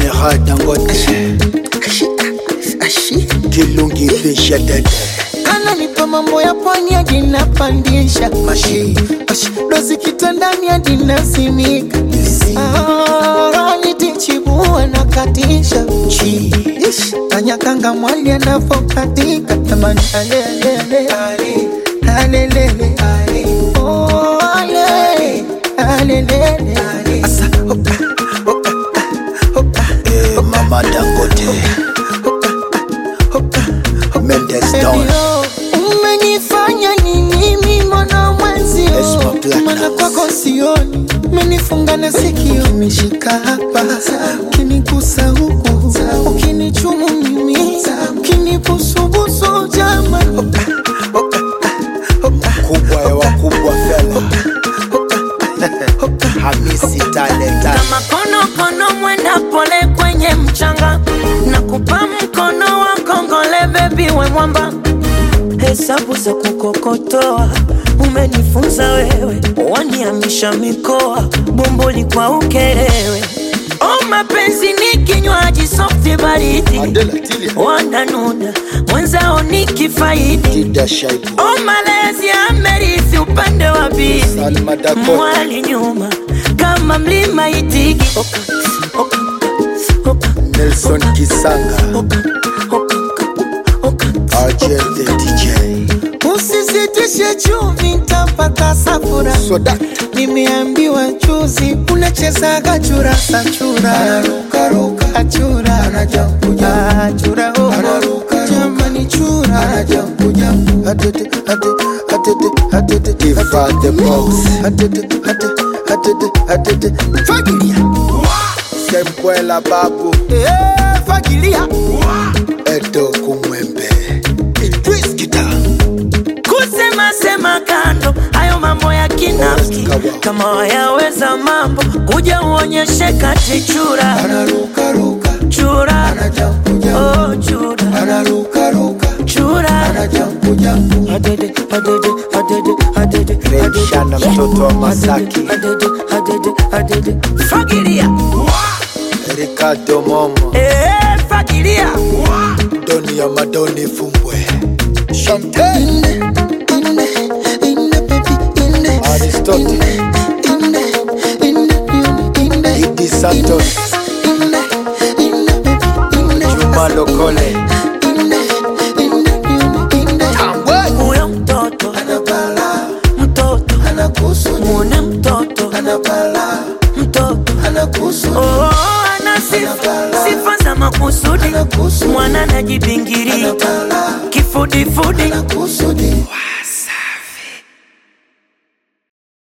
General Dangote Kilungi Fisha Dede kana nipa mambo ya pwani hadi napandisha Mashi Ash, dozi kitandani hadi nasimika Ah, nitichibua na katisha Chi Ish, Tanyakanga mwali anavokatika tamani alelele alelele Oh, ale, alelele Asa, hoka, hoka, hoka, eh, Mama Dangote Mendes Don Ebio, umenifanya nini mimi mwana mwenzio Esma Platinum. mana kwako sioni umenifunga na sikio ukinishika hapa ukinigusa huku ukinichumu mimi ukinibusubusu jama Kubwa ya wakubwa fela Hamisi Talenta kama konokono mwenda pole kwenye mchanga na kupa mkono wa kongole bebi we mwamba hesabu za kukokotoa umenifunza wewe waniamisha mikoa bomboli kwa ukerewe o mapenzi ni kinywaji softi baridi Adela Tilia wananuna mwenzao ni kifaidi Tida Shaibu o malezi amerithi upande wa bibi Salma Dakota mwali nyuma kama mlima itigi oka, oka, oka, Nelson Kisanga oka, oka, oka. RJL the DJ usizitishe chumvi ntapata safura Soda nimeambiwa juzi unachezaga churasa chura achura achura oh. jamani chura Tifa the Box fagilia Sembwela Babu Eh, fagilia Edo Kumwembe Idris Kita kusema sema kando hayo mambo ya kinafiki Kawa. kama wayaweza mambo kuja uonyeshe kati chura chura oh, chura chura Adede, adede, adede, adede, Rejana adede. mtoto wa Masaki Adede, adede, adede. fagilia Ricardo Momo Eh, fagilia Doni ya Madoni Fumbwe Chantel Aristotle Idi Santos Juma Lokole Tambwe huyo mtoto mtoto muone mtoto mtoto oh, ana sifa sifa za makusudi mwana najibingiria kifudifudi